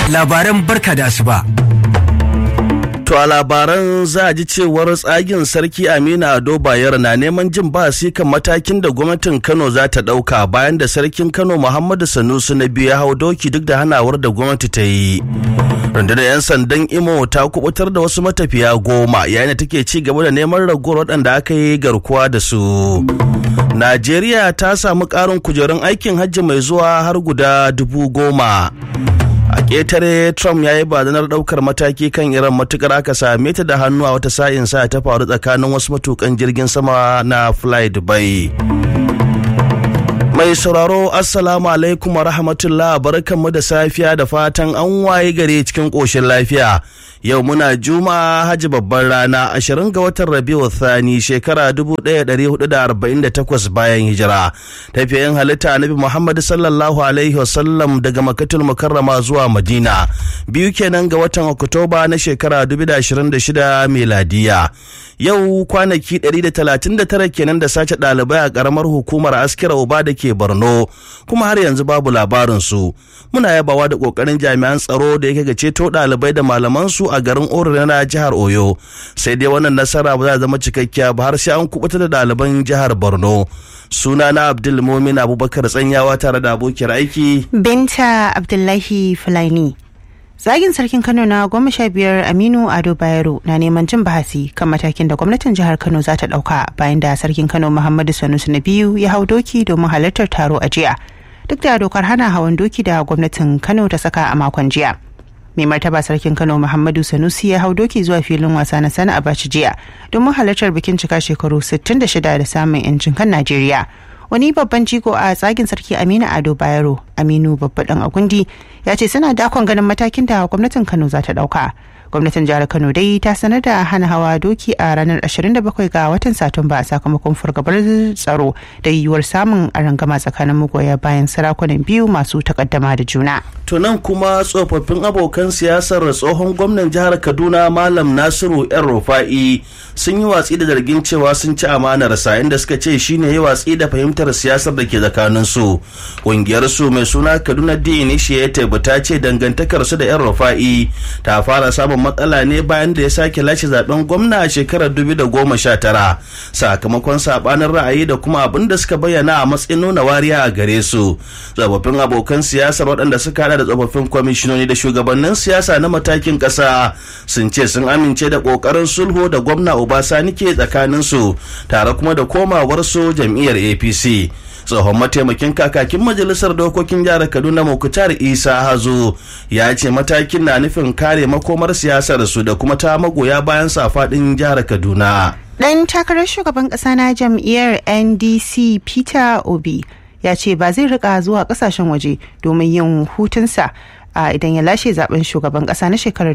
labaran barka da asuba. To a labaran za a ji cewar tsagin sarki Aminu Ado Bayero na neman jin basi kan matakin da gwamnatin Kano za ta ɗauka bayan da sarkin Kano Muhammadu Sanusi na biyu ya hau doki duk da hanawar da gwamnati ta yi. Rundunar 'yan sandan Imo ta kubutar da wasu matafiya goma yayin da take ci gaba da neman ragowar waɗanda aka yi garkuwa da su. Najeriya ta samu ƙarin kujerun aikin hajji mai zuwa har guda dubu goma. a ƙetare trump ya yi badanar ɗaukar mataki kan iran matukar aka same ta da hannu a wata sa'in sa ta faru tsakanin wasu matukan jirgin sama na fly dubai mai sauraro assalamu alaikum wa rahmatullah barkanmu da safiya da fatan an waye gare cikin ƙoshin lafiya yau muna juma'a hajji babban rana 20 ga watan rabiu thani shekara 1448 bayan hijira tafiyayin halitta annabi muhammad sallallahu alaihi wasallam daga makatul mukarrama zuwa madina biyu kenan ga watan oktoba na shekara 2026 miladiya yau kwanaki 139 kenan da sace ɗalibai a ƙaramar hukumar askira uba da ke borno kuma har yanzu babu labarinsu muna yabawa da ƙoƙarin jami'an tsaro da yake ga ceto ɗalibai da malamansu a garin Orire na jihar Oyo sai dai wannan nasara ba za zama cikakkiya ba har sai an kubuta da ɗaliban jihar Borno suna na Abdul Mumin Abubakar Tsanyawa tare da abokiyar aiki Binta Abdullahi Fulani Zagin sarkin Kano na goma sha biyar Aminu Ado Bayero na neman jin bahasi kan matakin da gwamnatin jihar Kano za ta ɗauka bayan da sarkin Kano Muhammadu Sanusi na biyu ya hau doki domin halartar taro a jiya. Duk da dokar hana hawan doki da gwamnatin Kano ta saka a makon jiya. mai martaba sarkin kano muhammadu sanusi ya hau doki zuwa filin wasa na sana abaci jiya domin halartar bikin cika shekaru 66 da samun yancin kan najeriya wani babban jigo a tsagin sarki aminu ado bayero aminu babba dan agundi ya ce suna dakon ganin matakin da gwamnatin kano za ta dauka gwamnatin jihar kano dai ta sanar da hana hawa doki a ranar 27 ga watan satumba sakamakon fargabar tsaro da yiwuwar samun arangama tsakanin magoya bayan sarakunan biyu masu takaddama da juna to nan kuma tsofaffin abokan siyasar tsohon gwamnan jihar kaduna malam nasiru yan rufa'i sun yi watsi da zargin cewa sun ci amanarsa inda suka ce shine ya watsi da fahimtar siyasar da ke tsakanin su ƙungiyar su mai suna kaduna d initiative ta ce dangantakar su da yan rufa'i ta fara samun matsala ne bayan da ya sake lashe zaben gwamna a shekarar 2019 sakamakon sabanin ra'ayi da kuma abin da suka bayyana a matsayin nuna wariya a gare su tsofaffin abokan siyasar waɗanda suka hada da tsofaffin kwamishinoni da shugabannin siyasa na matakin ƙasa sun ce sun amince da ƙoƙarin sulhu da gwamna obasani ke tsakanin su tare kuma da komawar su jam'iyyar apc tsohon mataimakin kakakin majalisar dokokin jihar kaduna mukutar isa hazo ya ce matakin na nufin kare makomar siyasar su da kuma ta magoya bayan faɗin jihar kaduna dan takarar shugaban ƙasa na jam'iyyar ndc peter obi ya ce ba zai rika zuwa kasashen waje domin yin hutunsa a idan ya lashe zaben shugaban kasa na shekarar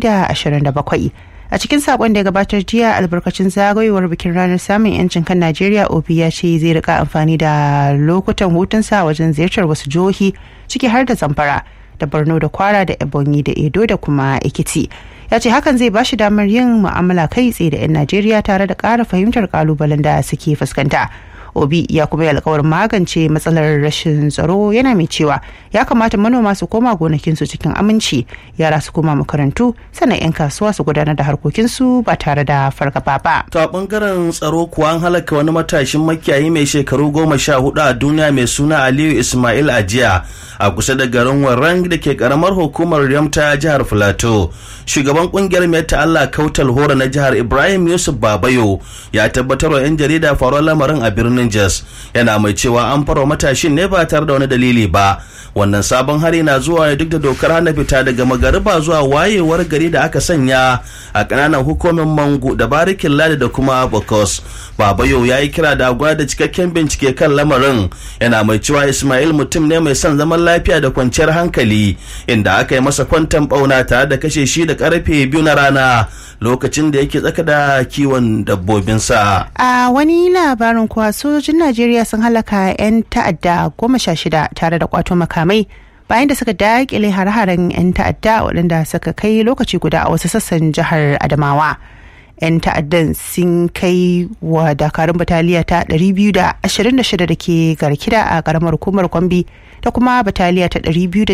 2027 a cikin sakon da ya gabatar jiya albarkacin zagayowar bikin ranar samun yancin kan najeriya obi ya ce zai rika amfani da lokutan hutunsa wajen ziyartar wasu jihohi ciki har da zamfara da borno da kwara da ebonyi da edo da kuma ekiti ya ce hakan zai bashi damar yin mu'amala kai tsaye da 'yan najeriya tare da ƙara fahimtar kalubalen da suke fuskanta obi ya kuma yi alkawarin magance matsalar rashin tsaro yana mai cewa ya kamata manoma su koma gonakinsu cikin aminci yara su koma makarantu sannan 'yan kasuwa su gudanar da harkokinsu ba tare da fargaba ba to a bangaren tsaro kuwa an halaka wani matashin makiyayi mai shekaru goma sha hudu a duniya mai suna aliyu ismail ajiya a kusa da garin warrang da ke karamar hukumar riyam ta jihar filato shugaban kungiyar mai Allah kautal hora na jihar ibrahim yusuf babayo ya tabbatar wa 'yan jarida faruwar lamarin a birnin Rangers yana mai cewa an farwa matashin ne ba tare da wani dalili ba wannan sabon hari na zuwa ne duk da dokar hana fita daga magariba zuwa wayewar gari da aka sanya a ƙananan hukumin mangu da barikin ladi da kuma bokos babayo ya yi kira da agwa da cikakken bincike kan lamarin yana mai cewa ismail mutum ne mai son zaman lafiya da kwanciyar hankali inda aka yi masa kwantan bauna tare da kashe shi da karfe biyu na rana lokacin da yake tsaka da kiwon dabbobinsa. A wani labarin kuwa sojojin Najeriya sun halaka 'yan ta'adda goma sha shida tare da kwato makamai bayan da suka daƙile hare-haren 'yan ta'adda waɗanda suka kai lokaci guda a wasu sassan jihar Adamawa. 'yan ta'addan sun kai wa dakarun bataliya ta 226 da ke garkida a karamar hukumar kwambi da kuma bataliya ta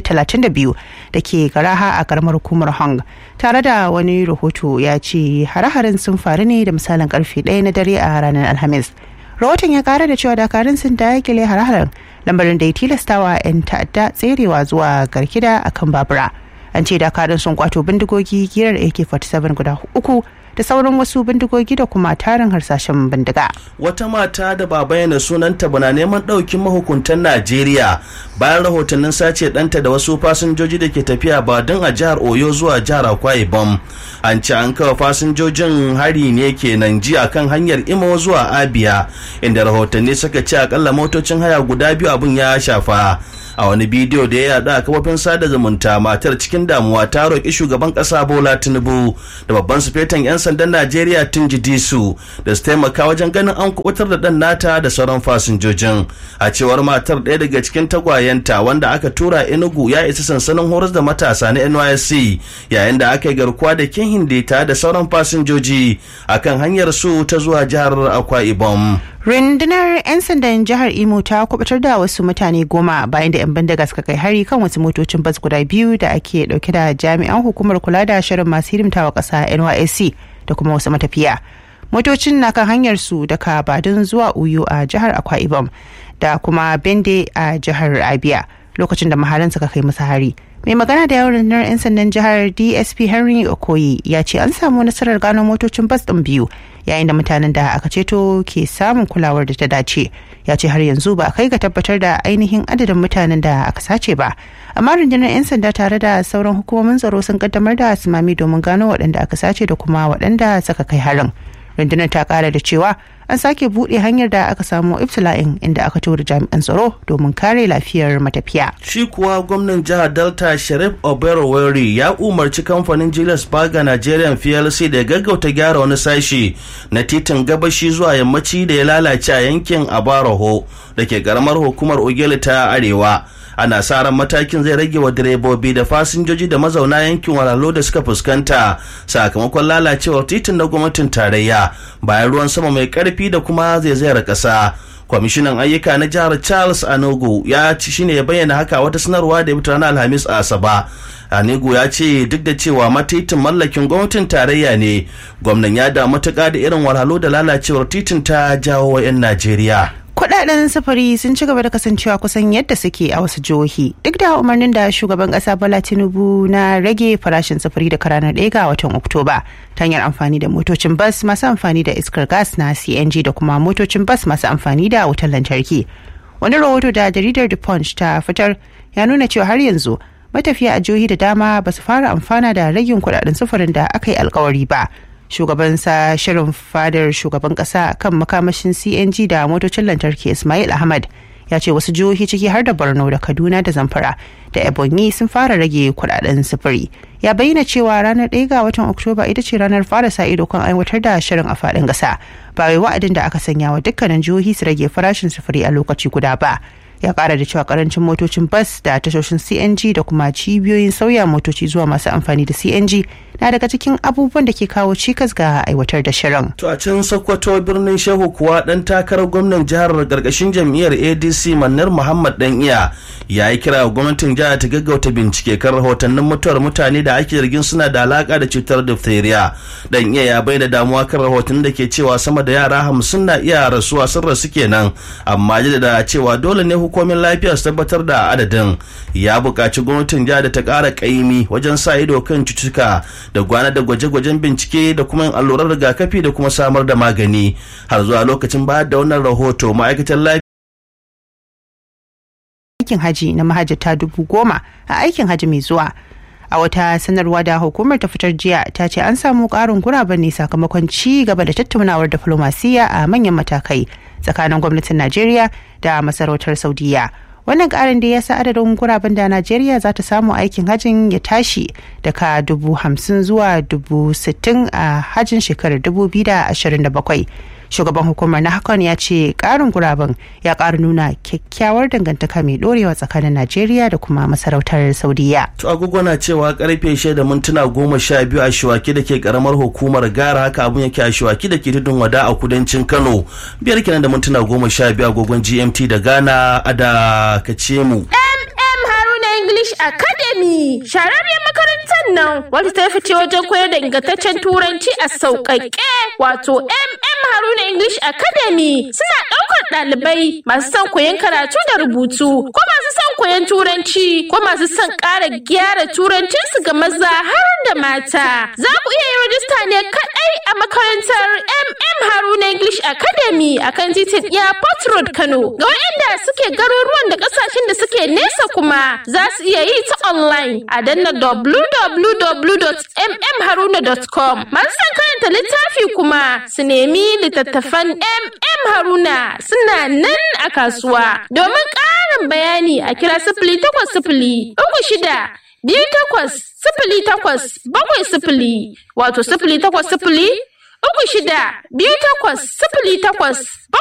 232 da ke garaha a karamar hukumar hong tare da wani rahoto ya ce hare-haren sun faru ne da misalin karfe ɗaya na dare a ranar alhamis rahoton ya kara da cewa dakarun sun dakile hare-haren lambarin da ya tilastawa 'yan ta'adda tserewa zuwa garkida akan babura an ce dakarun sun kwato bindigogi girar ak-47 guda uku da sauran wasu bindigogi da kuma tarin harsashen bindiga. Wata mata da ba bayyana sunanta ba na neman ɗaukin mahukuntan Najeriya bayan rahotannin sace ɗanta da wasu fasinjoji da ke tafiya ba don a jihar Oyo zuwa jihar Akwa Ibom. An ce an kawo fasinjojin hari ne kenan jiya kan hanyar Imo zuwa Abia inda rahotanni suka ce akalla motocin haya guda biyu abin ya shafa. a wani bidiyo da ya yada a kafofin sada zumunta matar cikin damuwa ta roƙi shugaban ƙasa bola tinubu da babban sufetan 'yan sandan najeriya tunji disu da su taimaka wajen ganin an kubutar da ɗan nata da sauran fasinjojin a cewar matar ɗaya daga cikin tagwayenta wanda aka tura enugu ya isa sansanin horas da matasa na nysc yayin da aka yi garkuwa da kin hindita da sauran fasinjoji akan hanyar su ta zuwa jihar akwa ibom rundunar 'yan sandan jihar imo ta kubutar da wasu mutane goma bayan da 'yan bindiga suka kai hari kan wasu motocin bas guda biyu da ake dauke da jami'an hukumar kula da shirin masu hidimtawa kasa nysc da kuma wasu matafiya motocin na kan hanyar su daga badin zuwa uyo a jihar akwa ibom da kuma bende a jihar abia lokacin da maharan suka kai musu hari mai magana da yawon rundunar 'yan sandan jihar dsp henry okoye ya ce an samu nasarar gano motocin bas ɗin biyu yayin da mutanen da aka ceto ke samun kulawar da ta dace ya ce har yanzu ba a kai ga tabbatar da ainihin adadin mutanen da aka sace ba amma rundunar 'yan sanda tare da sauran hukumomin tsaro sun kaddamar da simami domin gano waɗanda aka sace da kuma waɗanda suka kai harin rundunar ta kara da cewa an sake buɗe hanyar da aka samu ibtila'in inda aka tura jami'an tsaro domin kare lafiyar matafiya. Shi kuwa gwamnan jihar Delta Sharif Oberoweri ya umarci kamfanin Julius Berger Nigerian PLC da gaggauta gyara wani sashi na titin gabashi zuwa yammaci da ya lalace a yankin Abaraho da ke karamar hukumar Ogele ta Arewa. ana sa ran matakin zai rage wa direbobi da fasinjoji da mazauna yankin walalo da suka fuskanta sakamakon lalacewar titin na gwamnatin tarayya bayan ruwan sama mai karfi da kuma zaizayar kasa kwamishinan ayyuka na jihar charles anogo ya ci shine ya bayyana haka wata sanarwa da ya fito ranar alhamis a asaba Anigu ya ce duk da cewa matitin mallakin gwamnatin tarayya ne gwamnan ya da matuƙa da irin walhalo da lalacewar titin ta jawo wa 'yan Najeriya. kudaden sufuri sun ci gaba da kasancewa kusan yadda suke a wasu jihohi duk da umarnin da shugaban kasa bala tinubu na rage farashin sufuri da ranar ɗaya ga watan oktoba ta hanyar amfani da motocin bas masu amfani da iskar gas na cng da kuma motocin bas masu amfani da wutar lantarki wani rahoto da jaridar the punch ta fitar ya nuna cewa har yanzu matafiya a jihohi da dama ba su fara amfana da ragin kudaden sufurin da aka yi alkawari ba shugaban sa shirin fadar shugaban kasa kan makamashin cng da motocin lantarki ismail ahmad ya ce wasu jihohi ciki har da borno da kaduna da zamfara da ebonyi sun fara rage kudaden sufuri ya bayyana cewa ranar 1 ga watan oktoba ita ce ranar fara sa ido kan aiwatar da shirin a faɗin ƙasa ba wai wa'adin da aka sanya wa dukkanin jihohi su rage farashin sufuri a lokaci guda ba ya kara da cewa karancin motocin bas da tashoshin cng da kuma cibiyoyin sauya motoci zuwa masu amfani da cng na daga cikin abubuwan da ke kawo cikas ga aiwatar da shirin. To a can Sokoto birnin Shehu kuwa dan takarar gwamnan jihar gargashin jam'iyyar ADC Mannar Muhammad Dan Iya ya yi kira ga gwamnatin jihar ta gaggauta bincike kan rahotannin mutuwar mutane da ake zargin suna da alaka da cutar diphtheria. Dan Iya ya bai da damuwa kan rahotannin da ke cewa sama da yara hamsin na iya rasuwa sun rasu kenan amma da cewa dole ne hukumin lafiya su tabbatar da adadin ya buƙaci gwamnatin jihar da ta ƙara ƙaimi wajen sa ido kan cututtuka da gwana da gwaje-gwajen bincike da kuma yin allurar rigakafi da kuma samar da magani har zuwa lokacin bayar da wannan rahoto ma'aikatan lafiya aikin haji na mahajjata dubu goma a aikin haji mai zuwa a wata sanarwa da hukumar ta fitar jiya ta ce an samu karin guraben ne sakamakon ci gaba da tattaunawar diflomasiyya a manyan matakai tsakanin gwamnatin najeriya da masarautar saudiya wannan karin da ya sa adadin guraben da najeriya za ta samu aikin hajin ya tashi daga dubu hamsin zuwa dubu sittin a hajin shekarar dubu biyu da ashirin da bakwai shugaban hukumar na hakan ya ce karin guraben ya ƙara nuna kyakkyawar dangantaka mai dorewa tsakanin najeriya da kuma masarautar saudiya to agogo na cewa karfe shida da mintuna goma sha biyu a shiwaki da ke karamar hukumar gara haka abun yake a shiwaki da ke tudun wada a kudancin kano biyar kenan da mintuna goma sha biyu agogon gmt da ghana a da kace mu English Academy. Shararriyar makarantar nan wadda ta fice wajen koyar da ingantaccen turanci a sauƙaƙe wato MM Haruna English Academy suna ɗaukar ɗalibai masu son koyon karatu da rubutu ko masu son koyon turanci ko masu son ƙara gyara turancinsu ga maza har da mata. Za ku iya yin rajista ne kaɗai a makarantar MM Haruna English Academy a kan titin Airport Road Kano. Ga waɗanda suke garuruwan da ƙasashen da suke nesa kuma za su iya yi ta online a danna www.mmharuna.com. Masu son karanta littafi kuma su nemi littattafan MM Haruna suna nan a kasuwa. Domin ƙarin bayani a kira sifili takwas sifili uku shida biyu takwas sifili takwas bakwai sifili wato sifili takwas sifili uku shida biyu takwas sifili takwas